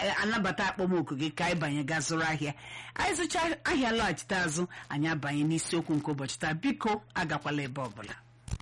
ga-anabata akpọmoku gị ka anyị banye gaa zụrụ ahịa anyị zụcha ahịa lọghachite azụ anyị abanye n'isiokwu nke ụbọchị taa biko agakwala ebe ọbụla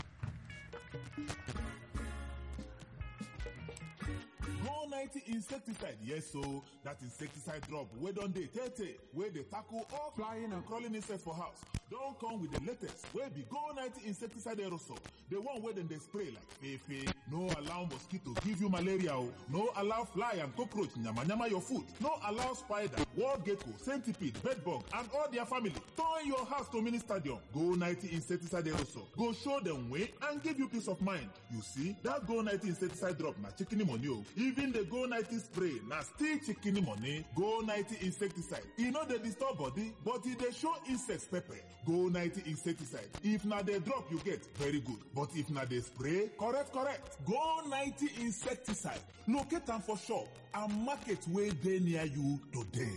Go 90 insecticide, yes, so that insecticide drop. We don't dey tete, where they tackle all flying and crawling insects for house. Don't come with the latest, where be Go 90 insecticide aerosol. The one where them they spray like fefe. No allow mosquito give you malaria, oh. no allow fly and cockroach nyama nyama your food. No allow spider, wall gecko, centipede, bedbug, and all their family. Turn your house to mini stadium. Go 90 insecticide aerosol. Go show them way and give you peace of mind. You see, that Go 90 insecticide drop na chicken money, oh. Even the Go 90 spray na still chicken money. Go 90 insecticide. E no dey disturb body, but e dey show insects pepper. Go 90 insecticide. If na the drop you get, very good. But if na the spray, correct, correct. Go 90 insecticide. Locate am for shop and market wey dey near you today.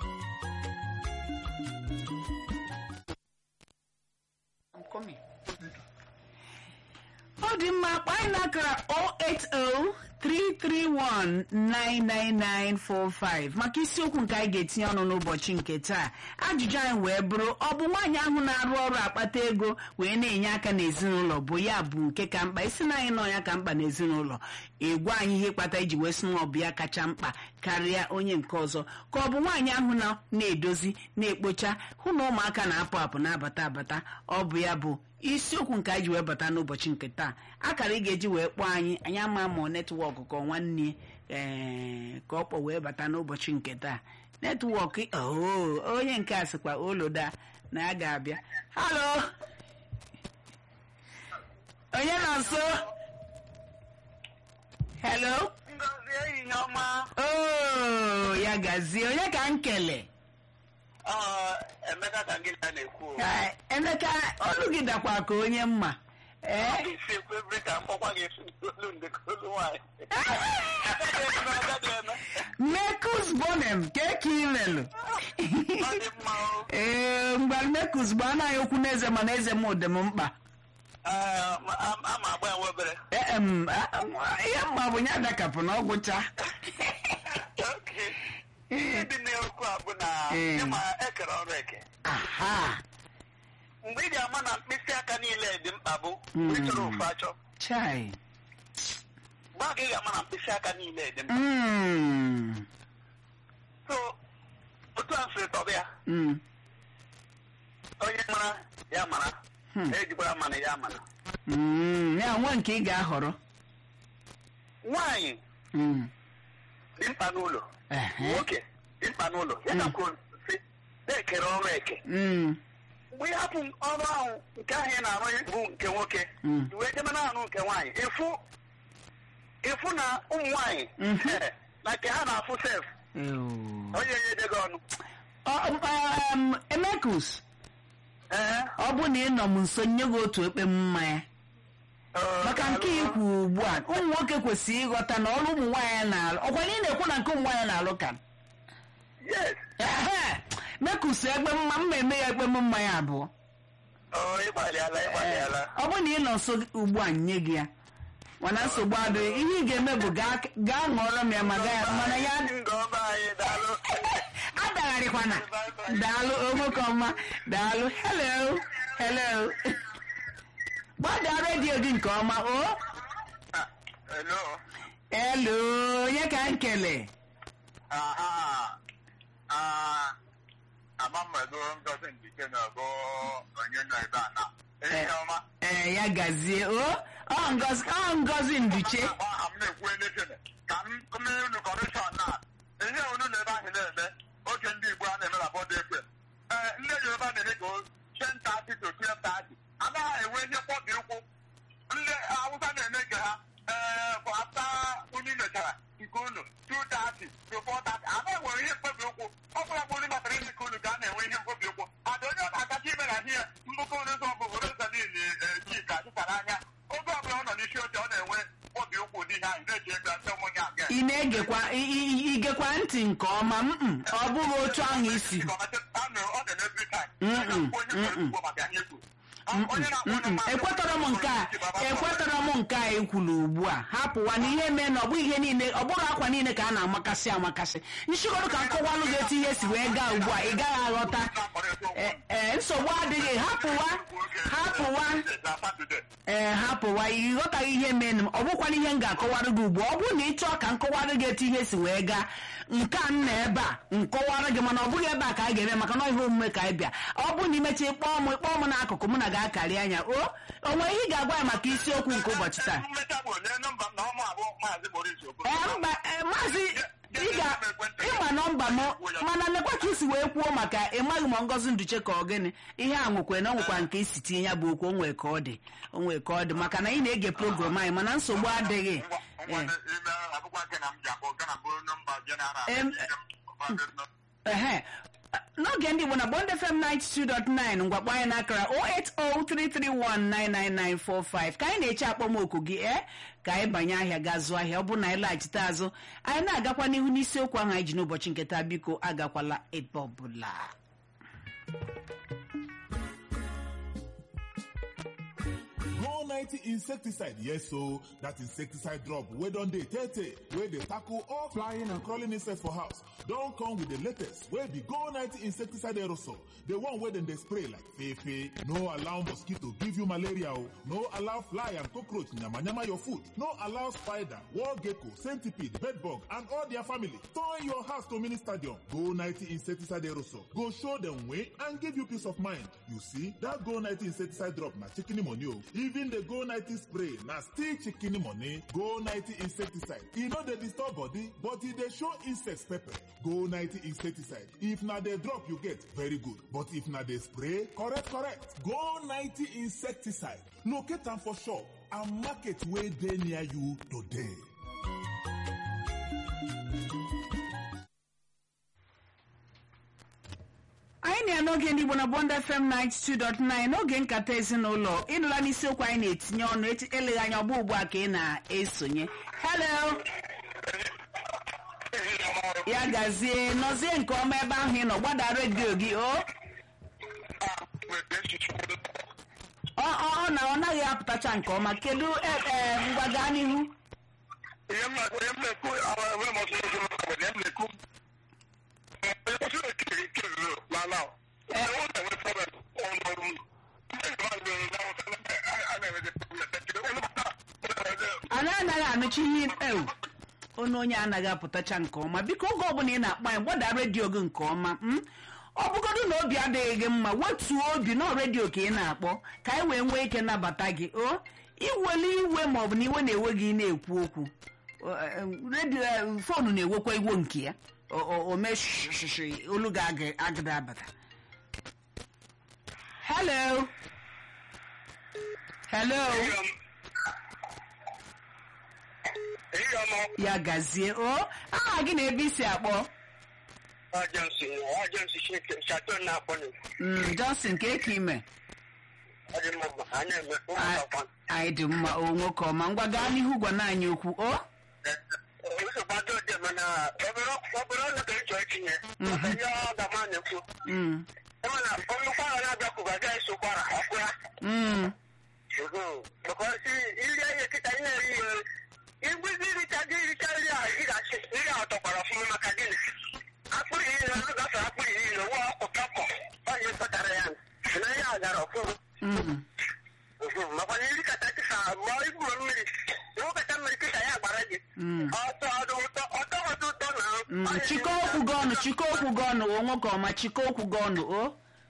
ọ dị mma kpaa anyị n'akara 08033199945 maka isiokwu nke anyị ga-etinye ọnụ n'ụbọchị nke taa ajụjụ anyị wee bụrụ ọ bụ nwaanyị ahụ na-arụ ọrụ akpata ego wee na-enye aka n'ezinụlọ bụ ya bụ nke ka mkpa isi na anyị nọ ya ka mkpa n'ezinụlọ egwu anyị ihe kpata iji wee sị na ọ bụ ya kacha mkpa karịa onye nke ọzọ ka ọ bụ nwaanyị ahụ nọ na-edozi na-ekpocha hụ na ụmụaka na-apụ apụ na-abata abata ọ bụ ya bụ isiokwu nke anyị ji wee bata n'ụbọchị nke taa akara ị ga-eji wee kpọọ anyị anyị ama ma ọ netwọk ka ọ nwanne ee ka ọ kpọ wee bata n'ụbọchị nke taa netwọk oo onye nke a sịkwa oloda na ya ga-abịa halo onye nọ nso hello Ngozi ehihie ọma oo ya gazie onye ka m kele Ọ, Emeka ka gị na na-ekwu o. Ka emeka olu gị dakwa ka onye mma ee Ọ ga-esi ekwu ebiri ka mkpọkwa ga-esi olu ndị ka olu nwaanyị Agaghị eme, agaghị eme. mekus bonem ka eke imelụ Ọ dị mma o. ee mgbe mekus bụ anaghị okwu n'eze mana eze m dị m mkpa Ah, ma- a a ma agba ya nwa obere Ee, em, a- a- ihe mma bụ ya dakapụ na ọgwụcha Okay. Ihe dị n'okwu a bụ na Mm. ịma ekere ọrụ eke aha mgbe ị ga-ama na mkpịsị aka niile dị mkpa bụ mgbe ị chọrọ ofu achọ chai mgbe a ka ị ga-ama na mkpịsị aka niile dị mkpa Mm, so otu a sịrị tọba ya mm, onye mara ya mara Hmm. ejikwara mana ya mana mm, ya nwa nke ị ga-ahọrọ nwaanyị Mm, dị mkpa n'ụlọ ehe, nwoke dị mkpa n'ụlọ ya Mm. ka kwuo sị na-ekere ọrụ eke mm, mgbe ị hapụ ọrụ ahụ nke ahụ ị na-arụ bụ nke nwoke Mm. i wee jebe na-arụ nke nwaanyị ịfụ ịfụ na ụmụ nwaanyị Mhm. eh, na nke ha na-afụ sef ew. onye nye ede gị ọnụ Ọ- um, emekus Ee, ọ bụ na ị nọ m nso nye gị otu ekpe mmanya ọ, maka nke daalụ. ikwu ugbu a ụmụ nwoke kwesịrị ịghọta na ọrụ ụmụ nwaanyị na-alụ ọkwa na ị na-ekwu na nke ụmụ nwaanyị na-alụ ka yes ehe mekusu egbe mma mma eme ya egbe mmanya abụọ ọ ịgbalịala ịgbalịala ọ bụ na ị nọ nso ugbu a nye gị ya mana nsogbu adịghị ihe ị ga-eme bụ gaa gaa ṅụọrọ m ya ma gaa- mana ya Ndị ọba anyị daalụ adagharịkwana daalụ nwoke ọma daalụ hello hello gbadaa redio gị nke ọma o Ah, hello hello onye ka m kele aha ah amamado ngozi ndike na ọgụ onye nọ ebe a na ihe ọma ee ya gazie o ọ ngozi ọ ngozi nduche aha m na-ekwu elekere ka m kụmere unu kọmishọn na ihe unu na ebe ahụ na-eme oge ndị igbo a na-eme na bọd ekwe ee ndị yoruba na-eme ka ten tati to twelve tati anaghị enwe ihe mkpọbi ụkwụ ndị awụsa na-eme nke ha ee bụ ata unu mechara nke unu two tati to four tati anaghị enwere ihe mkpebi ụkwụ ọ bụla bụ unu matara ime ka unu ka a na-enwe ihe mkpebi ụkwụ ada onye ọ na-agacha ime na ihe mbụkọ unu ụzọ bụ rosalin chika chụtara anya oge ọbụla ọ nọ n'isi oche ọ na-enwe mkpọbi ụkwụ dị ihe ahụ na-eji ego asị ụmụnye abịa ị na-egekwa ị- ị- igekwa ntị nke ọma mm ọ bụghị otu ahụ isi ọ na-eme every time Mm-mm, onye nwere ugbo maka ihe kwuru onye na-akpọ Mm-mm. na- ekwetọrọ m nke a ekwetọrọ m nke a ekwulu ugbu a hapụwa na ihe mee na ọ bụ ihe niile ọ bụrụ akwa niile ka a na-amakasị amakasị nchịkọrọ ka nkọwalụ gị etu ihe si wee gaa ugbu a ị gaghị aghọta Eh, eh, nsogbu adịghị hapụwa hapụwa ee hapụwa ị ghọtaghị ihe mere m ọ bụkwana ihe m ga-akọwara gị ugbu a ọ bụrụ na ị chọọ ka m kọwara gị etu ihe si wee gaa nke a m na ebe a nkọwara gị mana ọ bụghị ebe a ka anyị ga-eme maka na ọ ihe omume ka anyị bịa ọ bụrụ na imechi ịkpọọ m ịkpọọ m n'akụkụ mụ na ga-akarị anya o o nwere ihe ị ga-agwa ya maka isiokwu nke ụbọchị taa mmecha bụ onye nọmba m na ọmụ abụọ maazị Maurice Okoro. ee mba ee, maazị ị ga ịma nọmba m mana lekwa ka isi wee kwuo maka ịmaghị ma ngozi nduche ka ọ gịnị ihe a nwekwe na o nwekwa nke isi tinye ya bụ okwu o nwee ka ọ dị o nwee ka ọ dị maka na ị na-ege program anyị mana nsogbu adịghị Ngwa- ngwa ime akwụkwọ nke na m ji akpọ nke na bụrụ nọmba jeneral. Em, ehe n'oge ndị igbo na bond fm 92.9 ngwakpọ anyị n'akara 08033199945 ka anyị na-eche akpọmoku gị e ka anyị banye ahịa gaa zụọ ahịa ọ bụrụ na anyị laghachite azụ anyị na-agakwa n'ihu n'isiokwu ahụ anyị ji n'ụbọchị nke taa biko agakwala ebe ọbụla Go 90 insecticide, yes so that insecticide drop wey don dey tey tey wey dey tackle all flying and crawling insects for house don come with the latest wey be Go 90 insecticide aerosol the one wey dem dey spray like fefe no allow mosquito give you malaria o no allow fly and cockroach yamayama your food no allow spider wall gecko centipede bedbug and all their family turn your house to mini stadium Go 90 insecticide aerosol go show dem way and give you peace of mind you see that Go 90 insecticide drop na chicken money o even the Go 90 spray na still chicken money Go 90 insecticide e no dey disturb body but e dey show insects pepper Go 90 insecticide if na the drop you get very good but if na the spray correct correct Go 90 insecticide locate am for shop and market wey dey near you today. anyị na ya n'oge ndị igbo na bond fm 92.9 n'oge nkata ezinụlọ ịnụla n'isiokwu anyị na-etinye ọnụ echi- eleghị anya ọgbọ ugbu a ka ị na-esonye hello ya gazie nọzie nke ọma ebe ahụ ị nọ gbada redio gị o ọ ọ ọ na ọ naghị apụtacha nke ọma kedu e- e, ngwa gaa n'ihu ihe m na- ihe m na-ekwu awa- enweghị m ọsọ ego m bụ na ihe m na-ekwu eh, onye ọsọ ekiri nke ruru n'ala ahụ. Onye ọ na-enwe problem ọnụ ọrụ m. Ndị nke mmadụ nwere na nghọta na a- a na-enwede problem. Ekiri onye ọbụla na-enwede anyị anaghị anụchi ihe ewu onye onye anaghị apụtacha nke ọma biko oge ọbụla ị na-akpọ anyị gbada redio gị nke ọma m ọ bụgodu na obi adịghị gị mma wetuo obi na redio ka ị na-akpọ ka anyị wee nwee ike nabata gị o iwele iwe maọbụ na iwe na-ewe gị na-ekwu okwu O, eh, redio eh, foonu na-ewekwa iwo nke ya o- o o mee shishishiri olu gị agị- agịda abata hello hello Ihe ọma ya gazie o aha gị na ebe isi akpọ agency agency Shaton na-akpọ na Mm, Johnson ka eke ime ọ dị mma a na-eme ụmụakwa anyị dị mma o nwoke ọma ngwa gaa n'ihu gwa na anyị okwu o nsogbu dị mana obere obere ọnụ ka ịchọ itinye maka ihe ọ ga-ama na-ekwu Mm, mana nnukwu ahụ na-abịakwụ agaghị eso kwara ọkwụra mm, because iri ihe kịta ị na-eri ihe igbuzi iricha gị iricha nri a ị ga-achị nri a tọkwara ọfụma maka gịnị akpụrụ iyi na ọ gafere akpụrụ iyi na nwa ọkụkọ onye kpatara ya na ihe a gara ọfụma mm. makwa na iri kata kịta ma ibu mmiri iwu kata mmiri kịta ya gbara gị Mm. ọtọ ọdụ ụtọ ọtọ ọdụ ụtọ na Mm, chịkọ okwu gị ọnụ chịkọ okwu gị ọnụ o nwoke ọma chịkọ okwu gị ọnụ o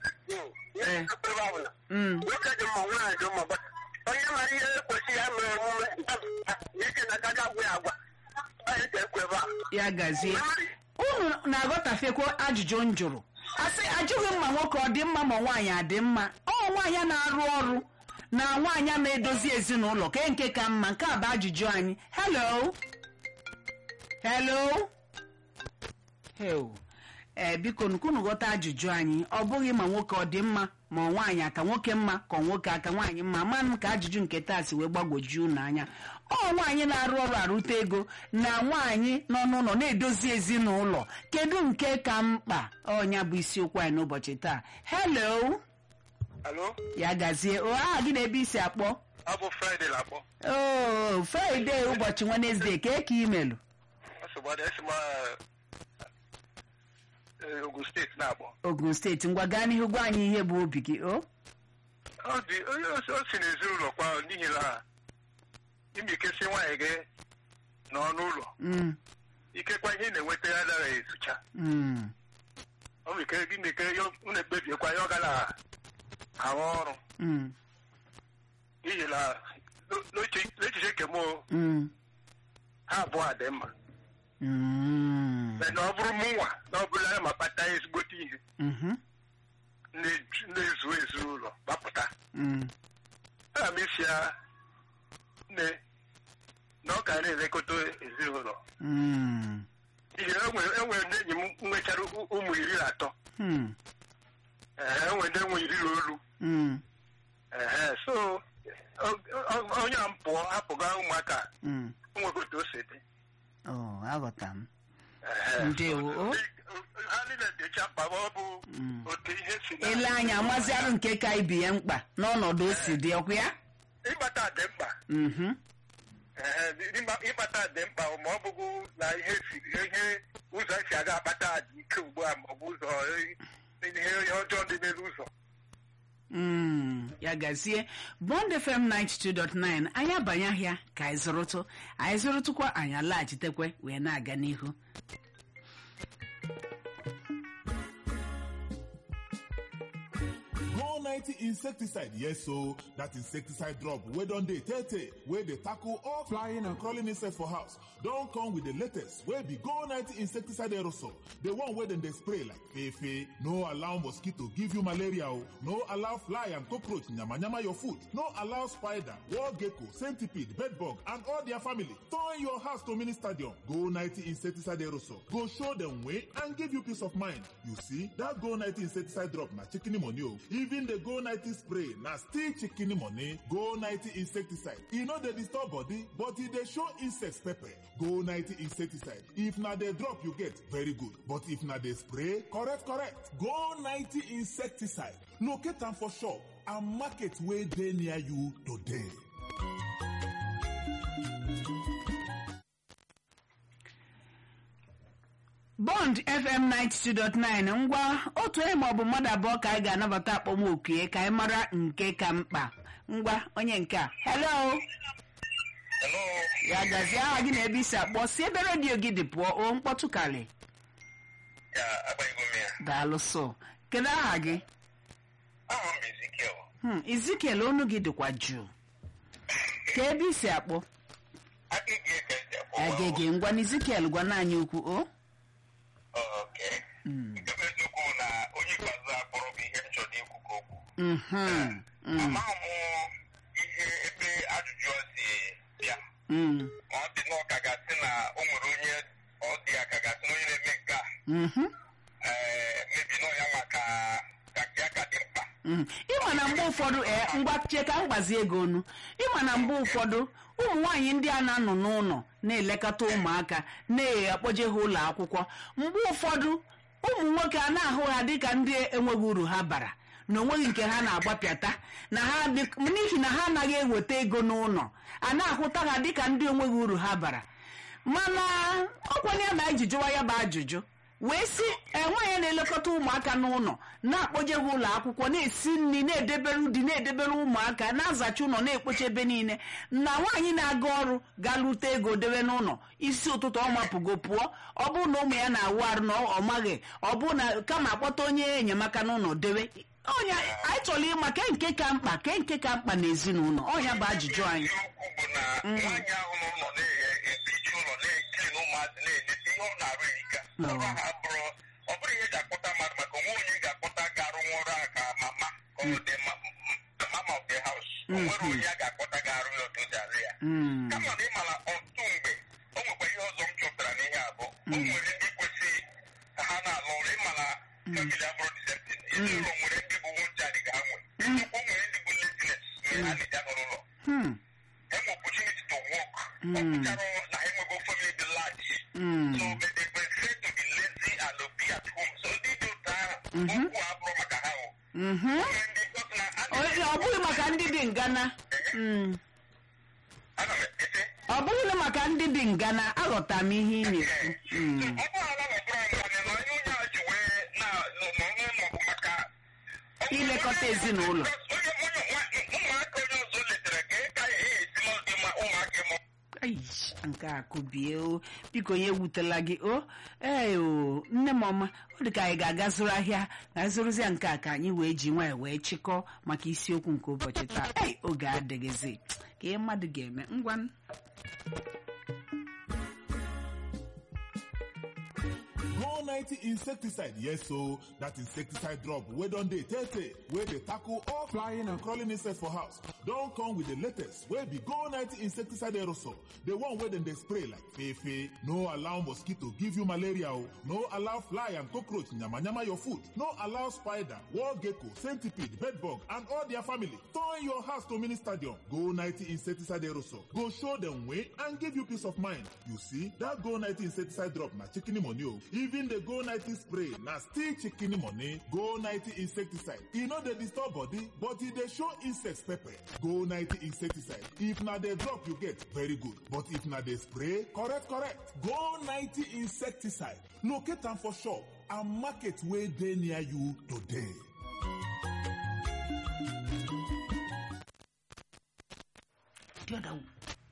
Mm. nwoke dị mma nwaanyị dị mma but onye mara ihe kwesịrị ya mere omume ike na agaghị agwa ya agwa onye ka ekwe ebe a ya gazie unu na-aghọtafekwa ajụjụ m jụrụ asị ajụghị mma nwoke ọ dị mma ma nwaanyị adị mma ọ nwaanyị na-arụ ọrụ na nwaanyị a na-edozi ezinụlọ ke nke ka mma nke a bụ ajụjụ anyị hello hello hel ee biko nukunu ghọta ajụjụ anyị ọ bụghị ma nwoke ọ dị mma ma ọ nwaanyị aka nwoke mma ka ọ nwoke aka nwaanyị mma ma m ka ajụjụ nke taa si wee gbagwoju unu anya ọ nwaanyị na-arụ ọrụ arụta ego na nwaanyị nọ n'ụlọ na-edozi ezinụlọ kedu nke ka mkpa ọnya bụ isiokwu anyị n'ụbọchị taa hello alo ya gazie o aha gị na-ebe isi akpọ ọ bụ fraịde na-akpọ o fraịde ụbọchị wenesde ka ka imelụ nsogbu esi m ogun steeti na-akpọ ogun steeti ngwa gaa n'ihu gwa anyị ihe bụ obi gị o ọ dị onye o si n'ezinụlọ kwa n'ihi na imikesi nwaanyị gị nọ n'ụlọ Mm, ikekwa ihe ị na-enweta ya dara esucha mm, ọ bụ ike gị na-eke unu ekpebiekwa ya ọ ga na-arụ ọrụ mm, n'ihi na n'echiche n'echiche nke m o, mm, ha abụọ a dị mma mm, na ọ bụrụ mụ nwa na ọ bụla ya ma kpata ezigbote ihe mhm, na- na-ezu ezinụlọ gbapụta mm, ana m isi ya nne na ọ ga na-elekọta ezinụlọ mm, n'ihi na enwere enwere ndị enyi m nwechara ụ- ụmụ iri na atọ mm, Ee, enwere ndị enwe iri na olu mm, Ehe, so o- o- onye a m pụọ hapụga ụmụaka mm. nwekọta o si dị o aghọta m Ehe, Ndewo. so, ha niile dịcha mkpa ma ọ bụ otu ihe si na ele anya amaziarụ nke ka ibi ya mkpa n'ọnọdụ o si dị ọkwa ya ịgbata dị mkpa Mhm, Ee, ịgba- ịkpata dị mkpa ma ọ bụghị na ihe si ihe ụzọ esi aga akpata dị ike ugbu a ma ọ bụ ụzọ ihe ihe ọjọọ dị n'elu ụzọ mm, ya gazie bond fm 92.9 anyị abanye ahịa ka anyị zụrụtụ anyị zụrụtụkwa anyị alaghachitekwe wee na-aga n'ihu Go 90 insecticide, yes so that insecticide drop wey don dey tey tey wey dey tackle all flying and crawling insects for house don come with the latest wey be Go 90 insecticide aerosol. The one wey dem dey spray like fefe, no allow mosquito give you malaria o, no allow fly and cockroach yamayama your food, no allow spider, wall gecko, centipede, bedbug and all their family turn your house to mini stadium. Go 90 insecticide aerosol go show dem way and give you peace of mind. You see, that Go 90 insecticide drop na chicken money o. Even the Go 90 spray na still chicken money. Go 90 insecticide. E no dey disturb body, but e dey show insects pepper. Go 90 insecticide. If na the drop you get, very good. But if na the spray, correct, correct. Go 90 insecticide. Locate am for shop and market wey dey near you today. bond fm 92.9 ngwa otu onye maọbụ mmadụ abụọ ka anyị ga-anabata akpọmoku ya ka anyị mara nke ka mkpa ngwa onye nke a hello Hello, ya gazie aha gị na ebe isi akpọ si ebe redio gị dị pụọ o mkpọtụ karị ya agbaghịgo m ya. daalụ so kedu aha gị Aha m bụ Ezekiel. Hmm, ezikiel onu gị dịkwa jụụ ka ebe isi akpọ Agịgị ka esi akpọ. agege ngwa na ezikiel gwana anyị okwu o Oh, okay. Nke bụ eziokwu na onye ikpeazụ a kpọrọ bụ ihe m chọrọ ikwu ka okwu. Mhm, mm, Amaghị m ihe ebe ajụjụ a si bịa. mm, Ma ọ dị na ọ ka gasị na o nwere onye ọ dị ya ka gasị na onye na-eme nke a. mhm, Ee, mebi na ọ ya nwa ka ka nke ya ka dị mkpa. mm. ịma na mgbe ụfọdụ ee ngwa chie ka m gbazie ego onu ịma na mgbe ụfọdụ ụmụ nwaanyị ndị a na-anọ n'ụlọ na-elekọta ụmụaka na-akpọje ha ụlọ akwụkwọ mgbe ụfọdụ ụmụ nwoke a na-ahụ ha dịka ndị enweghị uru ha bara na onweghị nke ha na-agbapịata na ha dị- n'ihi na ha anaghị eweta ego n'ụlọ a na-ahụta ha dịka ndị onweghị uru ha bara mana ọkwanye ya na anyị ji jụwa ya bụ ajụjụ wee sị enweghị na-elekọta ụmụaka n'ụlọ na-akpọje ha ụlọ akwụkwọ na-esi nri na-edebere ụdị na-edebere ụmụaka na-azacha ụlọ na-ekpocha ebe niile na nwaanyị na-aga ọrụ ga-lute ego debe n'ụlọ isi ụtụtụ ọ mapụgo pụọ ọ bụrụ na ụmụ ya na-awụ arụ na ọ maghị ọ bụ na kama akpọta onye enyemaka n'ụlọ debe ọnya anyị chọrọ ịma ke nke ka mkpa ke nke ka mkpa n'ezinụlọ ọnya bụ ajụjụ anyị Eziokwu bụ na nwaanyị ahụ n'ụlọ na-ebichi ụlọ na-ekiri na ụmụazị na-eleta ihe ọ na-arụ erika. Ọrụ ha bụrụ ọ bụrụ ihe ga-akpọta mmadụ maka onwe onye ga-akpọta ga-arụ nwa ọrụ ahụ ka mama ka ọ dị ma- m- mama of the house. O nwere onye a ga-akpọta ga-arụ ya otu o si arụ ya. Mm, kama na ịmara ọtụtụ mgbe o nwekwa ihe ọzọ m chọpụtara n'ihe abụ o nwere ndị kwesịrị ka ha na-alụ ọrụ ịmara famili abụrụ diseptin ezinụlọ nwere ndị bụ nwunchadị ga nwe nnukwu nwere ndị bụ laziness mere ha na-eji anọrọ ụlọ hmm, enwe opportunity to work ọ pụtara na enwego family dị large mm, so but they prefer to be lazy and to be at home so ndị dị otu ahụ okwu abụrụ maka ha o mhm, nwere ndị ọtụ na a ọ ọ bụghị maka ndị dị ngana Mm. ana m ete ọ bụghị maka ndị dị ngana aghọta m ihe ị na-ekwu Mm. ọ bụ ala gbara ngane na onye onye a ji wee na n'ọnụ maọbụ maka Ilekọta ezinụlọ. onye onye nwa- ụmụaka onye ọzọ letere ka ị ka ihe esi n'ụdị ma ụmụaka ịmụ Ai, nke a kụbie o biko onye ewutela gị o ee o nne m ọma ọ dị ka anyị ga-aga zụrụ ahịa ga zụrụzia nke a ka anyị wee ji nwanyị wee chịkọọ maka isiokwu nke ụbọchị taa ei oge adịghịzi ka ihe mmadụ ga-eme ngwa Go 90 insecticide, yes so that insecticide drop wey don dey tey tey wey dey tackle all flying and crawling insects for house. Don come with the latest wey be Go 90 insecticide aerosol, the one wey dem dey spray like fefe. No allow mosquito give you malaria o, no allow fly and cockroach yamayama your food, no allow spider, wall gecko, centipede, bedbug and all their family turn your house to mini stadium. Go 90 insecticide aerosol go show dem way and give you peace of mind. You see, that Go 90 insecticide drop na chicken money o. Even the Go 90 spray na still chicken money. Go 90 insecticide. E no dey disturb body, but e dey show insects pepper. Go 90 insecticide. If na the drop you get, very good. But if na the spray, correct, correct. Go 90 insecticide. Locate am for shop and market wey dey near you today. the other one.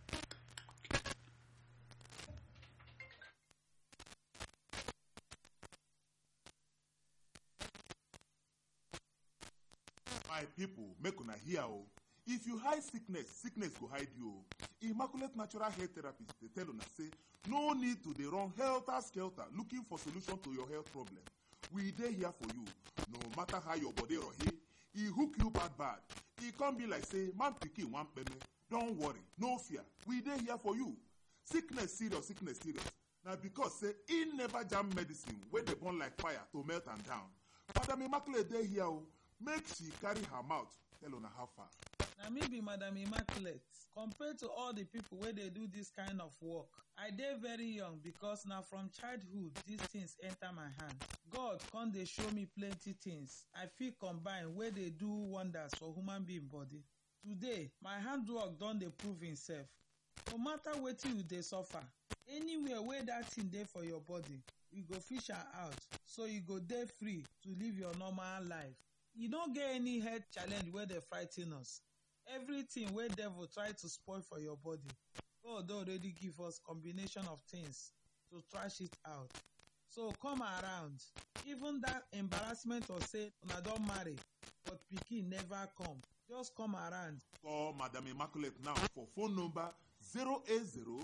my people make una hear o if you hide sickness sickness go hide you o immaculate natural hair therapist dey tell una say no need to dey run helter skelter looking for solution to your health problem we dey here for you no matter how your body rohi e hook you bad bad e come be like say man pikin wan kpeme don worry no fear we dey here for you sickness serious sickness serious na because say e never jam medicine wey dey burn like fire to melt am down madam immaculate dey here o make she carry her mouth tell una how far. na me be madam immaculate compared to all the people wey dey do this kind of work i dey very young because na from childhood these things enter my hand god come dey show me plenty things i fit combine wey dey do wonders for human being body today my handwork don dey prove himself no matter wetin you dey suffer anywhere wey that thing dey for your body we go fish am out so you go dey free to live your normal life e no get any health challenge wey dey frigh ten us everything wey devil try to spoil for your body god don already give us combination of things to trash it out so come around even that embarrassment of say una don marry but pikin never come just come around call madam immaculate now for phone number 080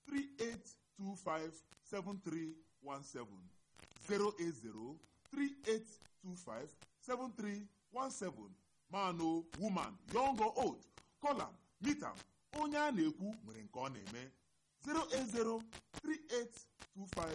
3825 7317 080 3825 7317 man o woman young or old call am meet am onye a na-ekwu nwere nke ọ na-eme 080 3825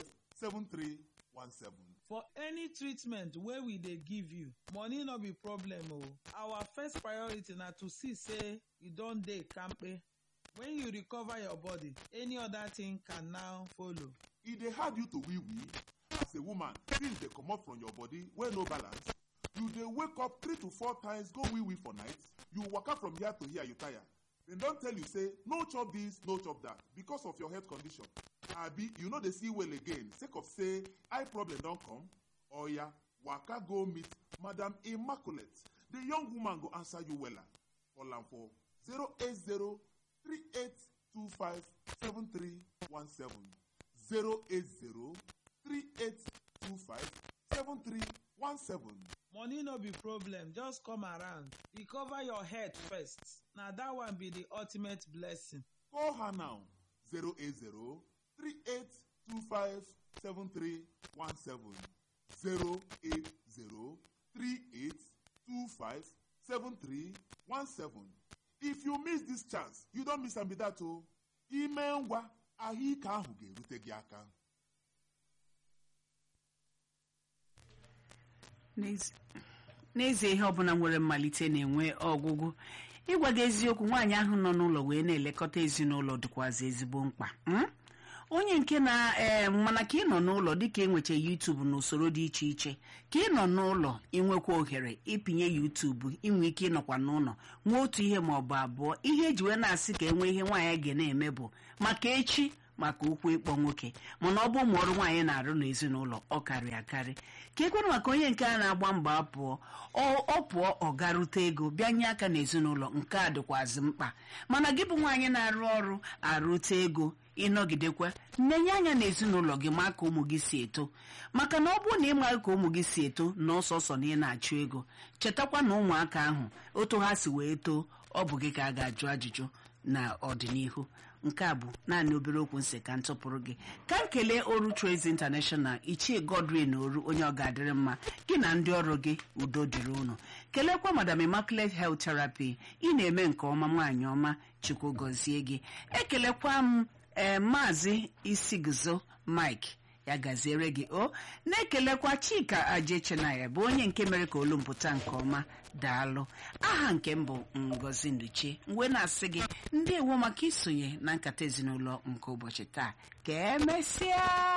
7317 for any treatment wey we dey give you money no be problem o our first priority na to see say you don dey kampe when you recover your body any other thing can now follow e dey hard you to wee wee as a woman things dey comot from your body wey no balance you dey wake up three to four times go wee wee for night you waka from here to here you tire dem don tell you say no chop this no chop that because of your health condition abi you no dey see well again sake of say eye problem don come oya waka go meet madam immaculate the young woman go answer you wella call am for 080 3825 7317 080 3825 7317 money no be problem just come around recover your head first na that one be the ultimate blessing Call her now 080 3825 7317 080 3825 7317 If you miss this chance, you don't miss am be that o. Ime ngwa ahụike ahụ ga-erute gị aka. N'ezi- n'ezie ihe ọbụla nwere mmalite na-enwe ọgwụgwụ ịgwa gị eziokwu nwaanyị ahụ nọ n'ụlọ wee na-elekọta ezinụlọ dịkwazị ezigbo mkpa mm? onye nke na ee mana ka ị nọ n'ụlọ dịka enwecha yutubu n'usoro dị iche iche ka ị nọ n'ụlọ inwekwa ohere ịpịnye yutubu inwe ike ịnọkwa n'ụlọ nwee otu ihe ma ọ bụ abụọ ihe eji wee na-asị ka enwee ihe nwaanyị ga na-eme bụ maka echi maka ụkwụ ịkpọ nwoke mana ọ bụ ụmụ ọrụ nwaanyị na-arụ n'ezinụlọ ọ karị akarị ka ekwere maka onye nke a na-agba mbọ apụọ ọ pụọ ọ garute ego bịa nye aka n'ezinụlọ nke a dịkwazị mkpa mana gị bụ nwaanyị na-arụ ọrụ arụte ego ịnọgidekwa nnenye anya n'ezinụlọ gị ma ka ụmụ gị si eto maka na ọ bụrụ na ịmaghị ka ụmụ gị si eto na ọsọsọ na ị na-achụ ego chetakwa na ụmụaka ahụ otu ha si wee too ọ bụ gị ka a ga-ajụ ajụjụ na ọdịnihu nke a bụ naanị obere okwu nsị ka ntụpụrụ gị ka m kelee oru Trades International ichie Godwin oru onye ọ ga-adịrị mma gị na ndị ọrụ gị udo dịrị unu kelekwa madam Immaculate Health Therapy ị na-eme nke ọma nwaanyị ọma chukwu gọzie gị ekelekwa m ee maazị isiguzo Mike ya gaziere gị o na-ekelekwa Chika Ajechenaya bụ onye nke mere ka olu mpụta nke ọma daalụ aha nke m bụ Ngozi Nduche mgbe na-asị gị ndị ewo maka isonye na nkata ezinụlọ nke ụbọchị taa ka emesịa